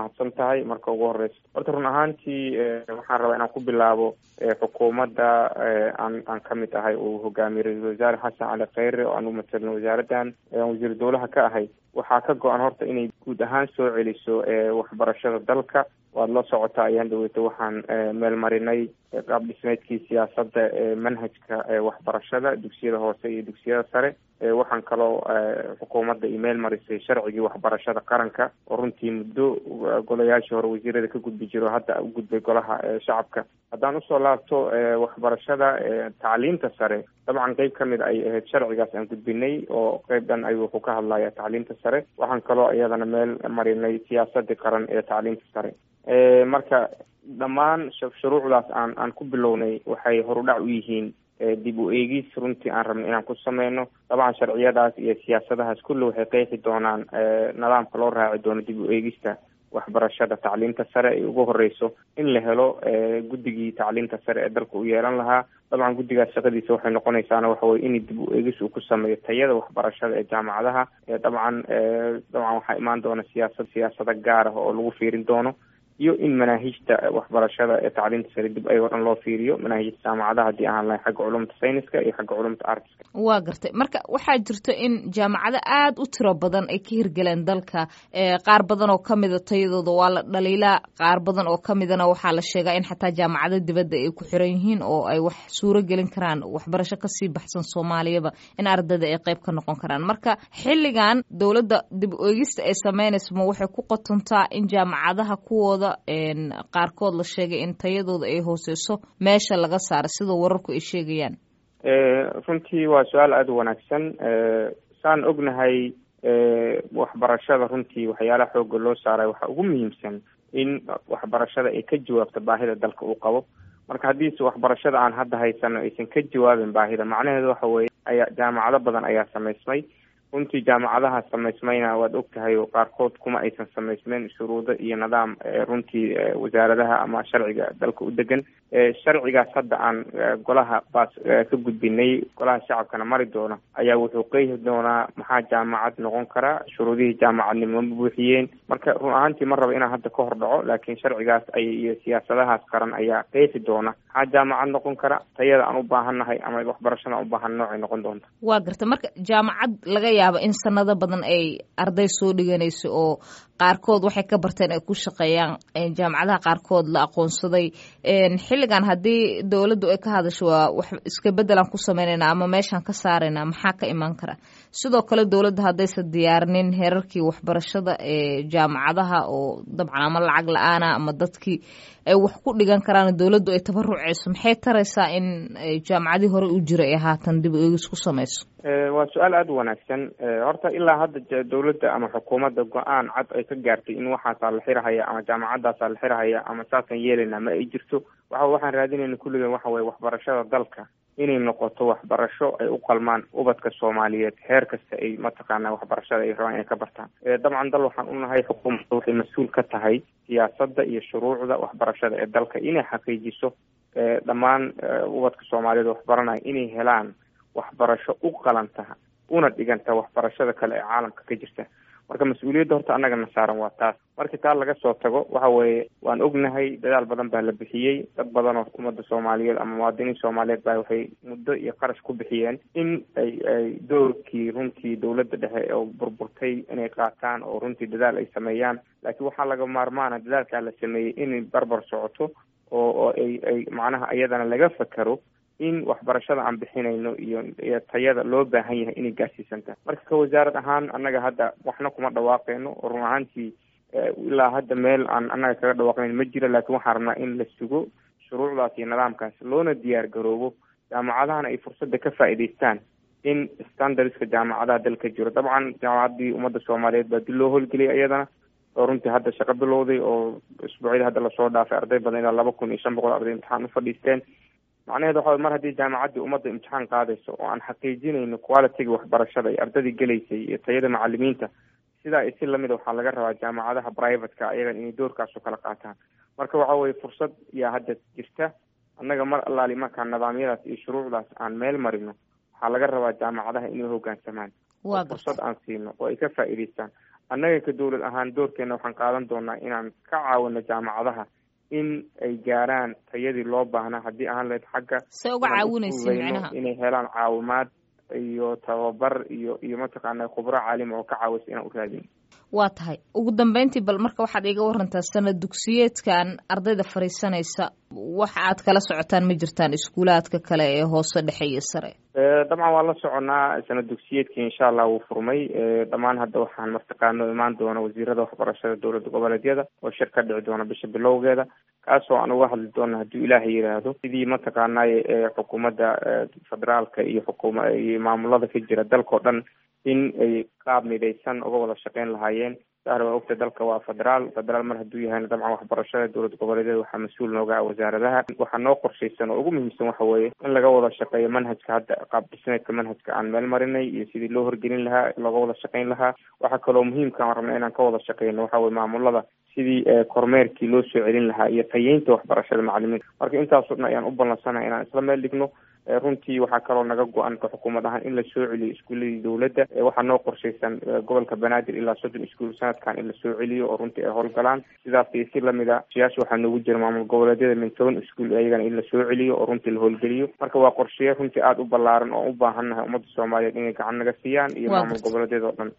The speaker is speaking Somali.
mahadsan tahay marka ugu horeysa horta run ahaantii waxaan rabaa inaan ku bilaabo xukuumadda aan aan kamid ahay uu hogaamiyey ra-iisul wasaare xasan cali kheyre oo aan u matalno wasaaraddan wasiir dowlaha ka ahay waxaa ka go-an horta inay guud ahaan soo celiso waxbarashada dalka waad la socotaa ayaan dhaweyta waxaan meel marinay qaab dhismeedkii siyaasadda manhajka waxbarashada dugsiyada hoose iyo dugsiyada sare waxaan kaloo xukuumadda email marisay sharcigii waxbarashada qaranka oo runtii muddo golayaashii hore wasiirada ka gudbi jiro hadda u gudbay golaha shacabka haddaan usoo laabto waxbarashada tacliinta sare dabcan qeyb kamid ay ahayd sharcigaas aan gudbinay oo qeyb dhan ayuu wuxuu ka hadlaya tacliinta sare waxaan kaloo iyadana meel marinay siyaasadii qaran ee tacliinta sare marka dhammaan shuruucdaas aan aan ku bilownay waxay horudhac u yihiin dib u eegis runtii aan rabno inaan ku sameyno dabcan sharciyadaas iyo siyaasadahaas kulli waxay qeexi doonaan nidaamka loo raaci doono dib u eegista waxbarashada tacliinta sare ay ugu horeyso in la helo guddigii tacliinta sare ee dalka u yeelan lahaa dabcan guddigaas shaqadiisa waxay noqonaysaana waxa weye in dib u eegis uu ku sameeyo tayada waxbarashada ee jaamacadaha dabcan dabcan waxaa imaan doona siyaasad siyaasado gaar ah oo lagu fiirin doono iyo in manaahijta waxbarashada ee tacliinta sare dib ayagoo dhan loo fiiriyo manaahijta jaamacadaha haddii ahaan lahay xagga culumta sayniska iyo xagga culumta artiska waa gartay marka waxaa jirto in jaamacado aada u tiro badan ay ka hirgeleen dalka qaar badan oo kamida tayadooda waa la dhaliilaa qaar badan oo kamidana waxaa la sheegaa in xataa jaamacado dibadda ay ku xiran yihiin oo ay wax suuro gelin karaan waxbarasho kasii baxsan soomaaliyaba in ardayda ay qeyb ka noqon karaan marka xilligan dowladda dib u eegista ay sameynayso ma waxay ku qotontaa in jaamacadaha kuwooda qaarkood la sheegay in tayadooda ay hooseyso meesha laga saaro sida wararku ay sheegayaan runtii waa su-aal aada u wanaagsan saan ognahay waxbarashada runtii waxyaalaha xooga loo saaray waxaa ugu muhiimsan in waxbarashada ay ka jawaabto baahida dalka uu qabo marka haddiise waxbarashada aan hadda haysano aysan ka jawaabin baahida macnaheedu waxa weeye ayaa jaamacado badan ayaa samaysmay runtii jaamacadaha samaysmayna waad ogtahay oo qaarkood kuma aysan samaysmeyn shuruudo iyo nidaam runtii wasaaradaha ama sharciga dalka u degan sharcigaas hadda aan golaha baas ka gudbinay golaha shacabkana mari doona ayaa wuxuu qeexi doonaa maxaa jaamacad noqon kara shuruudihii jaamacadnimo ma buuxiyeen marka run ahaantii ma raba inaan hadda ka hor dhaco laakiin sharcigaas ay iyo siyaasadahaas qaran ayaa qeexi doona maxaa jaamacad noqon kara tayada aan u baahannahay ama waxbarashada aan u baahan noocay noqon doonta waa garta marka jaamacad laga yaaba in sanado badan ay arday soo dhiganayso oo qaarkood waxay ka barteen ay ku shaqeeyaan jaamacadaha qaarkood la aqoonsaday xilligan haddii dowladdu ay ka hadasho waa wax iska beddelaan ku sameynayna ama meeshaan ka saarayna maxaa ka imaan kara sidoo kale dowladda haddaysan diyaarinin heerarkii waxbarashada ee jaamacadaha oo dabcan ama lacag la-aana ama dadkii ay wax ku dhigan karaan dowladdu ay tabaruceyso maxay taraysaa in jaamacadii hore u jira ay haatan dib u eegis ku sameyso waa su-aal aada u wanaagsan horta ilaa hadda dowladda ama xukuumadda go-aan cad ay ka gaartay in waxaasaa la xirahaya ama jaamacadaasaa la xirahaya ama saasaan yeelayna ma ay jirto waxa waxaan raadinayna kulligan waxa weye waxbarashada dalka inay noqoto waxbarasho ay u qalmaan ubadka soomaaliyeed heer kasta ay mataqaana waxbarashada ay rabaan inay ka bartaan dabcan dal waxaan unahay xukuumadda waxay mas-uul ka tahay siyaasadda iyo shuruucda waxbarashada ee dalka inay xaqiijiso dhammaan ubadka soomaaliyeed waxbaranaya inay helaan waxbarasho u qalanta una dhiganta waxbarashada kale ee caalamka ka jirta marka mas-uuliyadda horta annagana saaran waa taas markii taa laga soo tago waxa weeye waan ognahay dadaal badan baa la bixiyey dad badan oo ummadda soomaaliyeed ama muwaadiniin soomaaliyeed baa waxay muddo iyo qarash ku bixiyeen in ay ay doorkii runtii dowladda dhexe oo burburtay inay qaataan oo runtii dadaal ay sameeyaan laakiin waxaa laga maarmaana dadaalkaa la sameeyey inay barbar socoto oo oo ay ay macnaha iyadana laga fakero in waxbarashada aan bixinayno iyo iyo tayada loo baahan yahay inay gaarsiisantahay marka ka wasaarad ahaan annaga hadda waxna kuma dhawaaqeyno oo run ahaantii ilaa hadda meel aan annaga kaga dhawaaqnayn ma jiro laakiin waxaan rabnaa in la sugo shuruucdaas iyo nidaamkaas loona diyaar garoobo jaamacadahana ay fursadda ka faa'iidaystaan in standardska jaamacadaha dalka jiro dabcan jaamacaddii ummadda soomaaliyeed baa dib loo howlgeliyay iyadana oo runtii hadda shaqo bilowday oo isbuucyada hadda lasoo dhaafay arday badan ilaa laba kun iyo shan boqol arday imtixaan u fadhiisteen macnaheedu waxa mar haddii jaamacaddii ummadda imtixaan qaadayso oo aan xaqiijinayno qualitiga waxbarashada iyo ardadii gelaysay iyo tayada macalimiinta sidaa isi lamida waxaa laga rabaa jaamacadaha privateka ayagan inay doorkaas u kala qaataan marka waxa weye fursad yaa hadda jirta annaga mar allaali markaa nidaamyadaas iyo shuruucdaas aan meel marino waxaa laga rabaa jaamacadaha inay hogaansamaan fursad aan siino oo ay ka faa'iidaystaan annaga ka dowlad ahaan doorkeena waxaan qaadan doonaa inaan ka caawino jaamacadaha in ay gaaraan tayadii loo baahnaa haddii ahaan lahayd xagga se uga caawinaysa micnaha inay helaan caawimaad iyo tababar iyo iyo mataqaana khubro caalima oo ka caawisa inaan u raadin waa tahay ugu dambeyntii bal marka waxaad iiga warantaa sanad dugsiyeedkan ardayda fadhiisanaysa waxa aad kala socotaan ma jirtaan iskuulaadka kale ee hoose dhexe iyo sare dabcan waan la soconaa sanad dugsiyeedkii insha allah wuu furmay dhammaan hadda waxaan martaqaano imaan doona wasiirada waxbarashada dowladda goboleedyada oo shir ka dhici doona bisha bilowgeeda kaasoo aan uga hadli doona hadduu ilaahay yidhaahdo sidii mataqaanay xukuumadda federaalka iyo xukuma iyo maamulada ka jira dalkao dhan in ay qaab midaysan uga wada shaqeyn lahaayeen sahra waa ogta dalka waa federaal federaal mar hadduu yahayna dabcan waxbarashada dowlad goboleedyada waxaa mas-uul nooga ah wasaaradaha waxaa noo qorshaysan oo ugu muhiimsan waxa weeye in laga wada shaqeeyo manhajka hadda qaab dhismeedka manhajka aan meel marinay iyo sidii loo horgelin lahaa looga wada shaqeyn lahaa waxaa kaloo muhiimka aan rabna inaan ka wada shaqeyno waxa weye maamulada sidii kormeerkii loo soo celin lahaa iyo tayeynta waxbarashada macalimiinta marka intaasoo dhan ayaan u ballansanahay inaan isla meel dhigno runtii waxaa kaloo naga go-an ka xukuumad ahaan in la soo celiyo iskuuladii dowladda waxaa noo qorshaysan gobolka banaadir ilaa soddon iskuul sanadkan in la soo celiyo oo runtii ay howlgalaan sidaas iyo si lamida siyaasha waxaa noogu jira maamul goboleedyada min toban iskuul iyagana in la soo celiyo oo runtii la howlgeliyo marka waa qorsheya runtii aada u ballaaran oo u baahannahay ummadda soomaaliyeed inay gacan naga siiyaan iyo maamul goboleedyada oo dhan